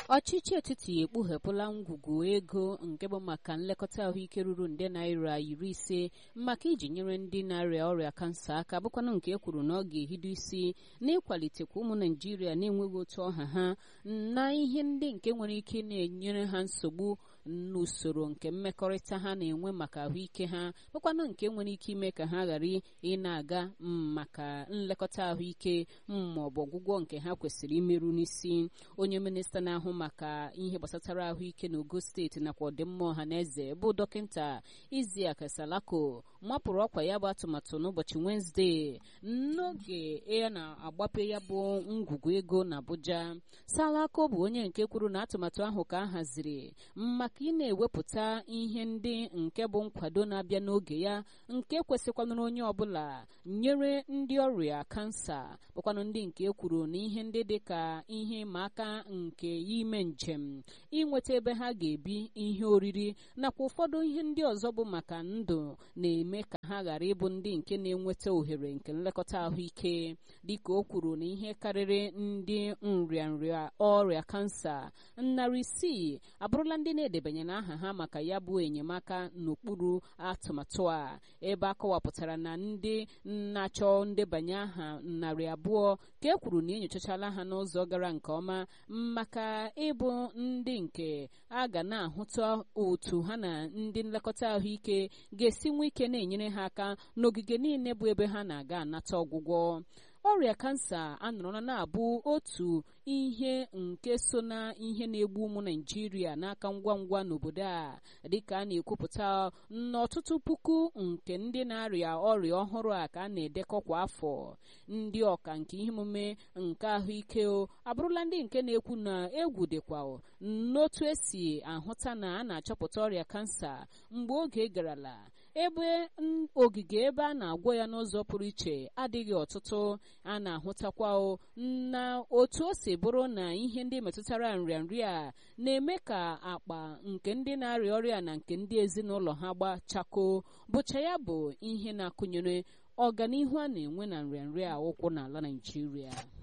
ọchịchị etiti ekpughepụla ngwugwu ego nke bụ maka nlekọta ahụike ruru nde naira iri ise maka iji nyere ndị na-arịa ọrịa kansa aka bụkwanụ nke e kwuru na ọ ga-ehido isi n'ịkwalitekwa ụmụ naijiria na-enweghị otu ọha ha na ihe ndị nke nwere ike na-enyere ha nsogbu n'usoro nke mmekọrịta ha na-enwe maka ahụike ha bụkwanụ nke nwere ike ime ka ha ghara ị na-aga maka nlekọta ahụike ma ọ bụ ọgwụgwọ nke ha kwesịrị imerụ n'isi onye minista na-ahụ maka ihe gbasatara ahụike n'ogo steeti nakwa ọdịmma ọha na eze bụ dọkịta iziak salako mapụrụ ọkwa ya bụ atụmatụ n'ụbọchị wenezdee n'oge ya na-agbape ya bụ ngwugwu ego na abuja salako bụ onye nke kwuru na atụmatụ ahụ ka a haziri maka ị na-ewepụta ihe ndị nke bụ nkwado na-abịa n'oge ya nke kwesịkwanụrụ onye ọbụla nyere ndị ọrịa kansa bụkwanụ ndị nke kwuru na ihe ndị dị ka ihe ịma aka nke ime njem inweta ebe ha ga-ebi ihe oriri nakwa ụfọdụ ihe ndị ọzọ bụ maka ndụ na-eme ka ha ghara ịbụ ndị nke na-enweta ohere nke nlekọta ahụike dịka o kwuru na ihe karịrị ndị nrịanrịa ọrịa kansa narị isii abụrụla ndị na-edebanyere aha ha maka ya bụ enyemaka n'okpuru atụmatụ a ebe a kọwapụtara na ndị na-achọ ndebanye aha narị abụọ ka e kwuru na enyochachala ha n'ụzọ gara nke ọma maka ịbụ ndị nke a ga na-ahụta otu ha na ndị nlekọta ahụike ga-esi nwe ike na-enyere ha aka n'ogige niile bụ ebe ha na-aga anata ọgwụgwọ ọrịa kansa anọrọla na-abụ otu ihe nke so na ihe na-egbu ụmụ naijiria n'aka ngwa ngwa n'obodo a dịka a na-ekwupụta n'ọtụtụ puku nke ndị na-arịa ọrịa ọhụrụ a ka a na-edekọ kwa afọ ndị ọka nke ihe omume nke ahụike o abụrụla ndị nke na-ekwu na egwu dịkwa n'otu esi ahụta na a na-achọpụta ọrịa kansa mgbe oge garala ebe ogige ebe a na-agwọ ya n'ụzọ pụrụ iche adịghị ọtụtụ a na-ahụtakwa na otu o si bụrụ na ihe ndị metụtara nrịanrịa na-eme ka akpa nke ndị na-arịa ọrịa na nke ndị ezinụlọ ha gbachako bụcha ya bụ ihe na-akụnyere ọganihu a na-enwe na nrịanrịa ụkwụ n'ala Naịjirịa